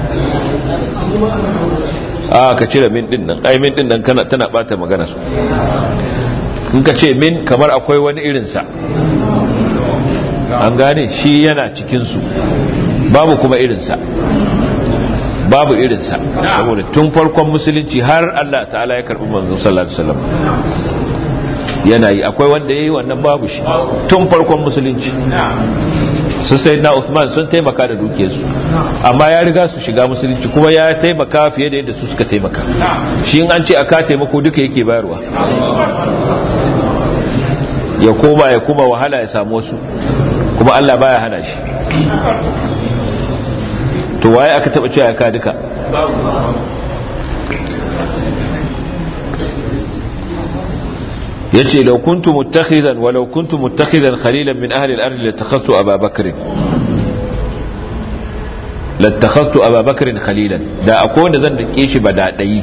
a ka cire min din nan ai min din nan kana tana bata magana su in ka ce min kamar akwai wani irinsa an gane shi yana cikinsu babu kuma irinsa babu irinsa saboda tun farkon musulunci har Allah ta'ala ya karbi manzon sallallahu alaihi wasallam yana yi akwai wanda yayi wannan babu shi tun farkon musulunci su sai na Usman sun taimaka da dukiyarsu amma ya riga su shiga musulunci kuma ya taimaka fiye da yadda su suka taimaka shi in an ce aka taimako duka yake bayarwa ya koma ya kuma wahala ya samu wasu kuma Allah baya hana shi to waye aka taba cewa ka duka yace law kuntu muttakhidan wa law kuntu muttakhidan khalilan min ahli al-ard latakhadtu Aba Bakr latakhadtu Aba Bakr khalilan da akwai wanda zan dake shi ba dadayi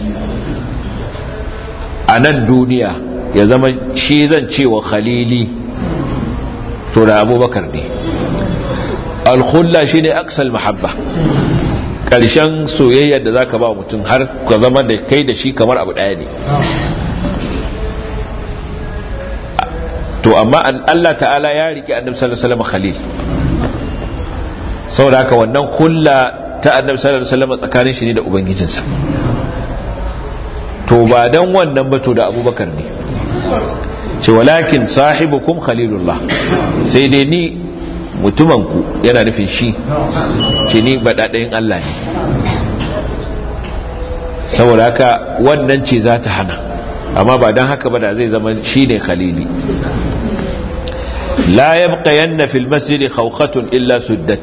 a nan duniya ya zama shi zan ce wa khalili to da abubakar ne alkhulla shi ne aksal mahabba ƙarshen soyayyar da za ka ba mutum har ka zama da kai da shi kamar abu ɗaya ne to amma Allah ta'ala ya riƙe annabi sallallahu alaihi wasallam khalil saboda haka wannan hulla ta annabi sallallahu alaihi wasallam tsakanin shi ne da ubangijinsa to ba dan wannan ba to da abubakar ne ce walakin sahibukum khalilullah sai dai ni mutumanku yana nufin shi ce ni baɗaɗayin Allah ne saboda haka wannan ce za ta hana amma ba don haka ba da zai zama shi ne khalili la yabqa yanna fil masjidi khawkhatun illa suddat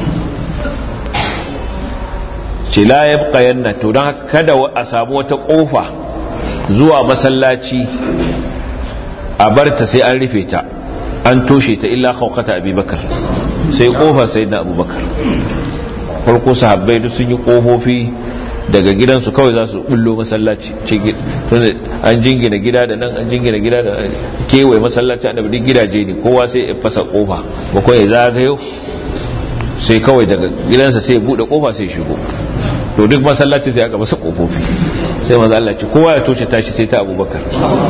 ce la yabqa yanna to don kada a samu wata kofa zuwa masallaci a barta sai an rufe ta an toshe ta illa khawkhata abubakar sai kofar sayyidina abubakar farko sahabbai duk sun yi kofofi daga gidansu kawai za su bullo masallaci an jingina gida da nan an jingina gida da kewaye masallaci a duk gidaje ne kowa sai ya fasa kofa ba kawai zagayo sai kawai daga gidansa sai ya bude kofa sai shigo to duk masallaci sai aka masa kofofi sai maza Allah ce kowa ya toshe tashi sai ta abubakar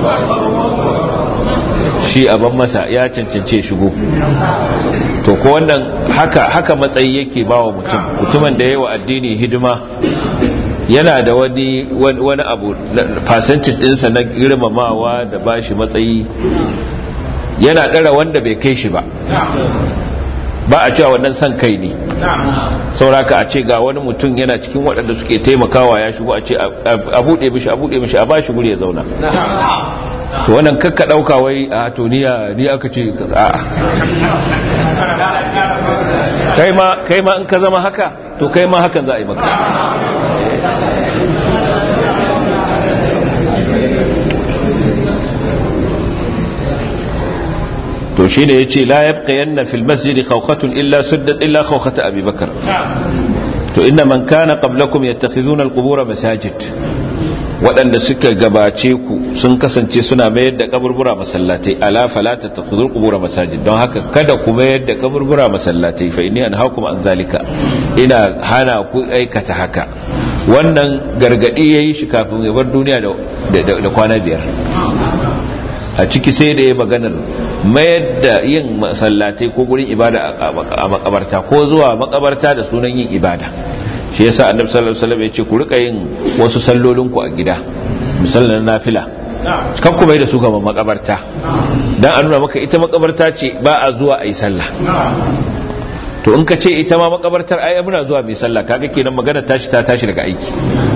shi aban masa ya cancance shigo to ko wannan haka haka matsayi yake bawa mutum mutumin da yawa addini hidima yana da wani wani abu percentage ɗinsa na girmamawa da bashi matsayi yana ɗara wanda bai kai shi ba ba a cewa wannan san kai ne sauraka a ce ga wani mutum yana cikin waɗanda suke taimakawa ya shigo a ce a buɗe mishi a buɗe mishi a ba shi guri ya zauna to wannan kakka ɗauka wai a to ni aka ce a kai ma in ka zama haka to kai ma hakan za a yi maka to shi ne ya ce la yabqa yanna fil masjidi khawkhatun illa suddat illa khawkhata abi bakar to inna man kana qablakum yattakhidhuna al-qubur masajid waɗanda suka gabace ku sun kasance suna mayar da kaburbura masallatai ala fala tattakhidhul qubur masajid don haka kada ku mayar da kaburbura masallatai fa inni anhaakum an zalika ina hana ku aikata haka wannan gargadi yayi shi kafin ya bar duniya da kwana biyar a ciki sai da ya maganar mayar da yin masallatai ko gurin ibada a makabarta ko zuwa makabarta da sunan yin ibada shi yasa annabi sallallahu alaihi wasallam ya ce ku rika yin wasu sallolin ku a gida misalan nafila kan ku bai da su ga makabarta dan an nuna maka ita makabarta ce ba a zuwa ayi sallah to in ka ce ita ma makabartar ai muna zuwa mai sallah kaga kenan magana tashi ta tashi daga aiki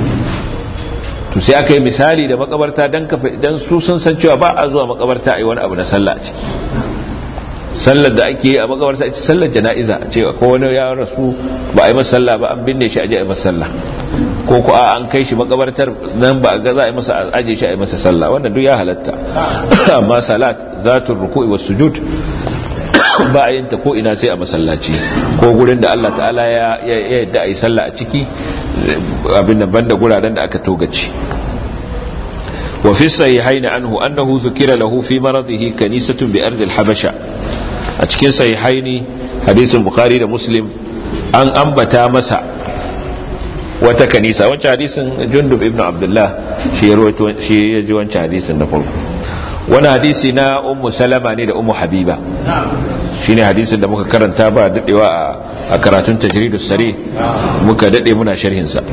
to sai aka yi misali da makabarta dan kafa dan su sun san cewa ba a zuwa makabarta ai wani abu na sallah a ciki sallar da ake yi a makabarta ita sallar jana'iza a ce ko wani ya rasu ba a yi masa sallah ba an binne shi a je a yi masa sallah ko ko a an kai shi makabartar nan ba a ga za a yi masa aje shi a yi masa sallah wannan duk ya halatta amma salat zatul ruku'i was sujud ba a yin ta ko ina sai a masallaci ko gurin da Allah ta'ala ya yadda a yi sallah a ciki abin da banda guraren da aka togaci wa fi sahihaini anhu annahu zukira lahu fi maradihi kanisatun bi ardil habasha a cikin sahihaini hadisin bukhari da muslim an ambata masa wata kanisa wancan hadisin jundub ibn abdullah shi ya rawaito shi ya ji wancan hadisin na farko wani hadisi na ummu salama ne da ummu habiba shine hadisin da muka karanta ba dadewa a karatun tajridus sari muka dade muna sharhin sa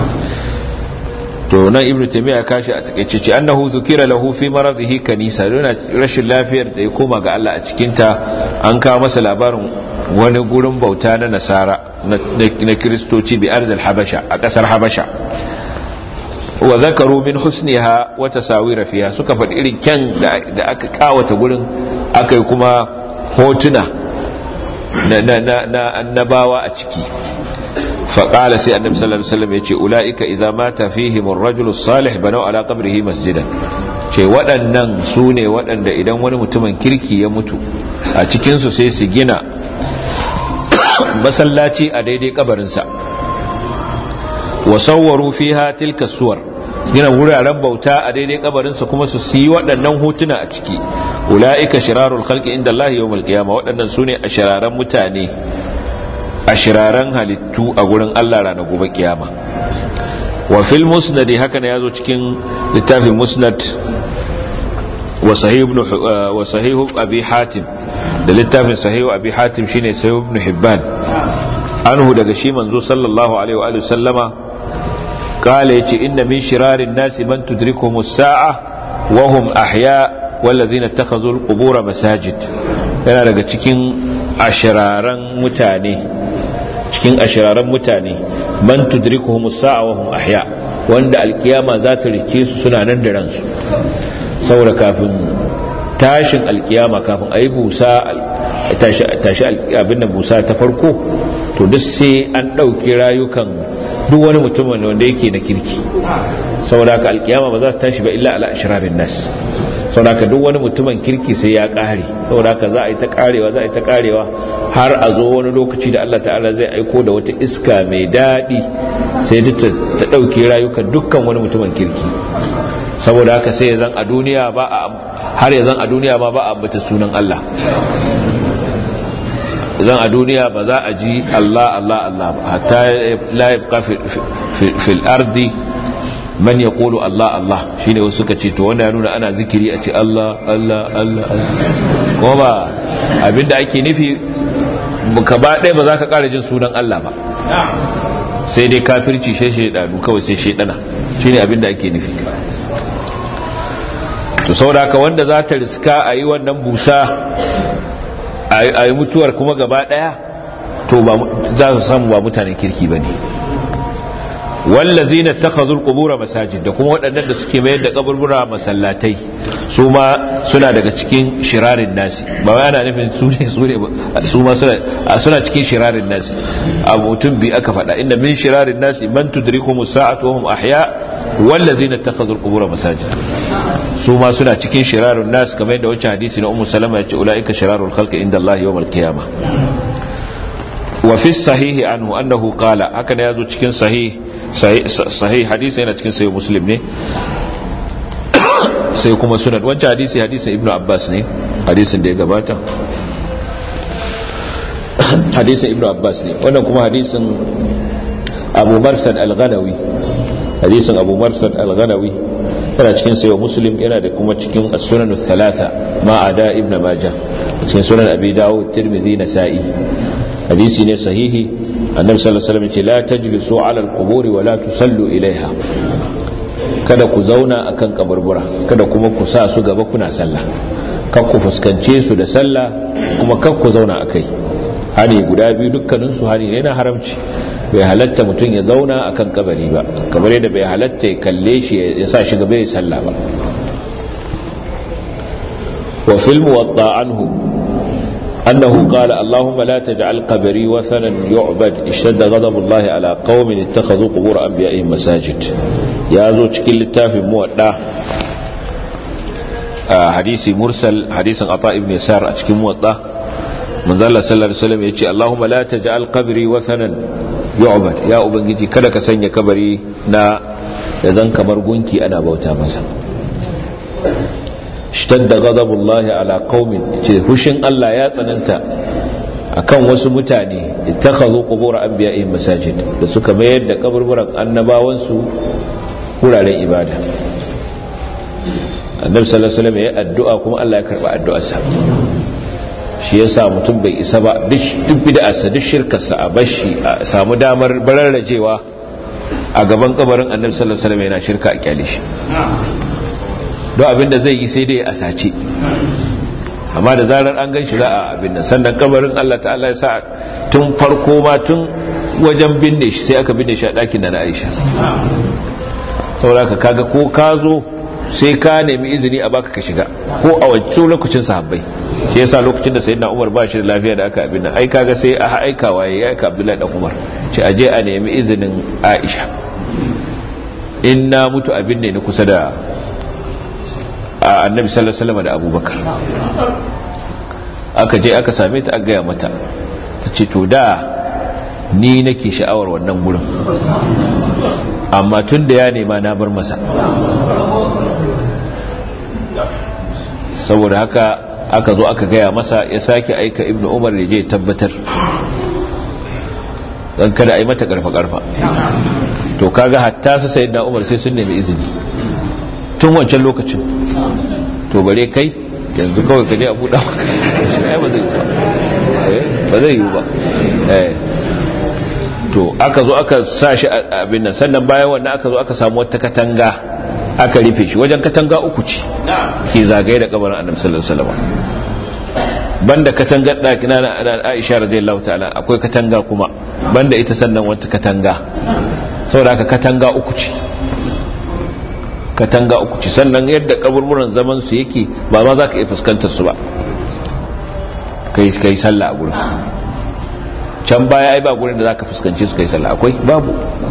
to nan ibnu taymiya kashi a takeice ce annahu zukira lahu fi maradihi kanisa yana rashin lafiyar da ya koma ga Allah a cikin ta an kawo masa labarin wani gurin bauta na nasara na kristoci bi arzal habasha a kasar habasha wa zakaru min husniha wa tasawira fiha suka faɗi irin kyan da aka kawata gurin aka yi kuma hotuna na annabawa a ciki faƙala sai annabi sallallahu alaihi wasallam yace ulaika idza mata fihim ar-rajulu salih banau ala qabrihi masjidan ce waɗannan su ne waɗanda idan wani mutumin kirki ya mutu a cikin su sai su gina masallaci a daidai kabarinsa wa sawwaru fiha tilka suwar gina wuraren bauta a daidai kabarinsa kuma su yi waɗannan hotuna a ciki ula'ika shirarul khalqi inda Allah yawmal qiyama waɗannan sune a shiraran mutane a shiraran halittu a gurin Allah ranar gobe kiyama wa fil musnad haka ne yazo cikin littafin musnad wa sahih ibn wa sahih abi hatim da littafin sahih abi hatim shine sahih ibn hibban anhu daga shi manzo sallallahu alaihi wa sallama قال يجي إن من شرار الناس من تدركهم الساعة وهم أحياء والذين اتخذوا القبور مساجد yana daga cikin ashiraran mutane cikin ashiraran mutane man tudrikuhum as-sa'a wa hum ahya wanda alkiyama za ta rike su suna nan da ransu saboda kafin tashin alkiyama kafin ayi busa tashi tashi abin da busa ta farko to duk sai an dauki rayukan duk wani mutum wanda yake na kirki saboda haka alkiyama ba za ta tashi ba illa ala ashrarin nas saboda haka duk wani mutumin kirki sai ya kare saboda haka za a yi ta karewa za a yi ta karewa har a zo wani lokaci da Allah ta'ala zai aiko da wata iska mai daɗi sai duk ta ɗauki rayukan dukkan wani mutumin kirki saboda haka sai zan a duniya ba a har ya zan a duniya ma ba a ambata sunan Allah zan a duniya ba za a ji Allah Allah Allah ba hatta la yabqa fil ardi man yaqulu Allah Allah shine wasu suka ce to wanda ya nuna ana zikiri a ce Allah Allah Allah ko ba abinda ake nufi ka ba ɗaya ba za ka ƙara jin sunan Allah ba sai dai kafirci shi shaidanu kawai sai shaidana shine abinda ake nufi to saboda haka wanda za ta riska a yi wannan busa a a yi mutuwar kuma gaba daya to za su samu ba mutanen kirki ba ne wallazi na takazul kubura masajid da kuma waɗannan da suke mayar da kaburbura masallatai su ma suna daga cikin shirarin nasi ba wai ana nufin su ne su ne su ma suna cikin shirarin nasi a mutum bi aka faɗa inda min shirarin nasi man tudrikum sa'atu wa hum ahya wallazi na takazul kubura masajid su ma suna cikin shirarun nasi kamar yadda wancan hadisi na ummu salama ya ce ulaika shirarul khalqi inda Allah yawmal qiyamah وفي الصحيح عنه أنه قال هكذا يزو cikin صحيح صحيح حديث yana cikin sahih muslim ne sai kuma sunan wancan hadisi hadisin ibnu abbas ne hadisin da ya gabata hadisin ibnu abbas ne wannan kuma hadisin abu marsad al-ghanawi hadisin abu marsad al-ghanawi yana cikin sahih muslim yana da kuma cikin as-sunan ath-thalatha ma ada ibnu majah cikin sunan abi dawud tirmidhi nasa'i hadisi ne sahihi annabi sallallahu alaihi wasallam ce la tajlisu ala alqubur wa la tusallu ilaiha kada ku zauna akan kaburbura kada kuma ku sa su gaba kuna sallah kan ku fuskance su da sallah kuma kan ku zauna akai hani guda biyu dukkanin su hani ne na haramci bai halatta mutum ya zauna akan kabari ba kamar yadda bai halatta ya kalle shi ya sa shi gaba ya sallah ba wa fil muwatta anhu أنه قال اللهم لا تجعل قبري وثنا يعبد اشتد غضب الله على قوم اتخذوا قبور أنبيائهم مساجد يا زو cikin littafin muwadda hadisi mursal hadisin ata ibn yasar a cikin muwadda manzo Allah sallallahu alaihi wasallam yace Allahumma la taj'al qabri wathanan yu'bad ya ubangiji kada ka sanya kabari na da zan kamar gunki ana bauta masa shtadda ghadabullahi ala qaumin ce hushin Allah ya tsananta akan wasu mutane ittakhadhu qubur anbiya'ihim masajid da suka mayar da kaburburan annabawan su wuraren ibada annabi sallallahu alaihi wasallam ya addu'a kuma Allah ya karba addu'arsa shi yasa mutum bai isa ba duk bid'arsa duk shirkarsa a bashi a samu damar bararrajewa a gaban kabarin annabi sallallahu alaihi wasallam yana shirka a kyale shi don abinda zai yi sai dai a sace amma da zarar an gan shi za a abin nan sannan kabarin Allah ta'ala ya sa tun farko ma tun wajen binne shi sai aka binne shi a ɗakin da na Aisha saboda ka kaga ko ka zo sai ka nemi izini a baka ka shiga ko a wancan lokacin sahabbai shi yasa lokacin da sayyidina Umar ba shi da lafiya da aka abin nan ai kaga sai a aika waye ya aika Abdullahi dan Umar ce aje a nemi izinin Aisha in na mutu abin ne ni kusa da annabi sallallahu alaihi wasallam da abubakar aka je aka same ta a gaya mata ta ce to da ni nake sha'awar wannan gurin amma tun da ya nema na bar masa saboda haka aka zo aka gaya masa ya sake aika ibnu umar da je tabbatar don kada a yi mata karfa-karfa to kaga hatta su sayi umar sai sun nemi izini tun wancan lokacin to bare kai yanzu kawai ka je a buɗa ba zai yi ba to aka zo aka sa shi abin nan sannan bayan wannan aka zo aka samu wata katanga aka rufe shi wajen katanga uku ce ke zagaye da kabarin annabi sallallahu alaihi wasallam banda katangar ɗaki na Aisha radiyallahu ta'ala akwai katanga kuma banda ita sannan wata katanga saboda haka katanga uku ce katanga uku ce sannan yadda kaburburan zaman su yake ba ma za ka iya fuskantar su ba kai kai sallah a gurin can baya ai ba gurin da za ka fuskanci su kai sallah akwai babu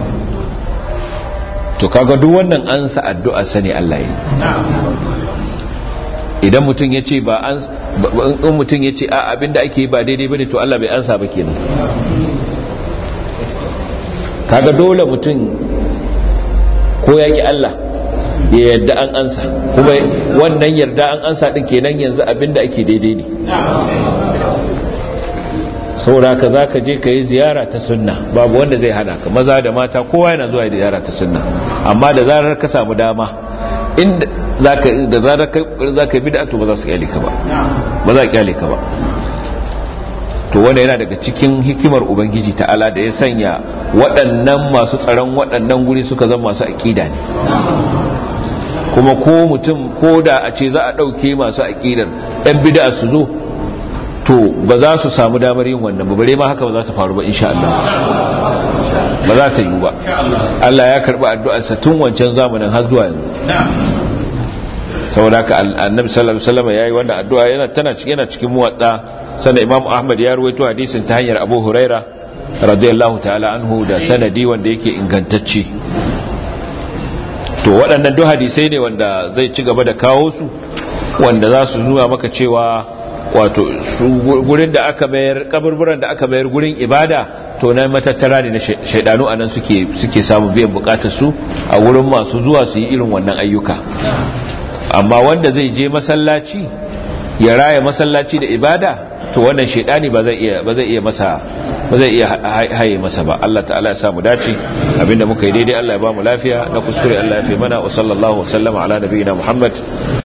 to kaga duk wannan an sa addu'a sani Allah yi idan mutum ya ce ba an in mutum ya ce a abinda ake yi ba daidai bane to Allah bai ansa ba kenan kaga dole mutum ko ya ki Allah ya yarda an ansa kuma wannan yarda an ansa din kenan yanzu abinda ake daidai ne saboda ka za ka je ka yi ziyara ta sunna babu wanda zai hana ka maza da mata kowa yana zuwa ziyara ta sunna amma da zarar ka samu dama inda da zarar za ka yi bida to ba za su kyale ka ba ba za kyale ka ba to wanda yana daga cikin hikimar ubangiji ta'ala da ya sanya waɗannan masu tsaron waɗannan guri suka zama masu aƙida ne kuma ko mutum ko da a ce za a ɗauke masu aƙidar ɗan bida su zo to ba za su samu damar yin wannan bare ma haka ba za ta faru ba insha Allah ba za ta yi ba Allah ya karbi addu'arsa tun wancan zamanin har zuwa yanzu saboda haka annabi sallallahu alaihi wasallam yayi wannan addu'a yana tana cikin yana cikin muwadda sannan imam ahmad ya ruwaito hadisin ta hanyar abu huraira radiyallahu ta'ala anhu da sanadi wanda yake ingantacce to waɗannan duk hadisai ne wanda zai ci gaba da kawo su wanda za su nuna maka cewa wato gurin da aka mayar kaburburan da aka mayar gurin ibada to na matattara ne na shaidanu anan suke suke samun biyan bukatar su a wurin masu zuwa su yi irin wannan ayyuka amma wanda zai je masallaci ya raya masallaci da ibada to wannan shaidani ba zai iya ba zai iya masa ba zai iya haye masa ba Allah ta'ala ya samu dace abinda muka yi daidai Allah ya ba mu lafiya na kuskure Allah ya fi mana wa sallallahu wa sallama ala nabiyina Muhammad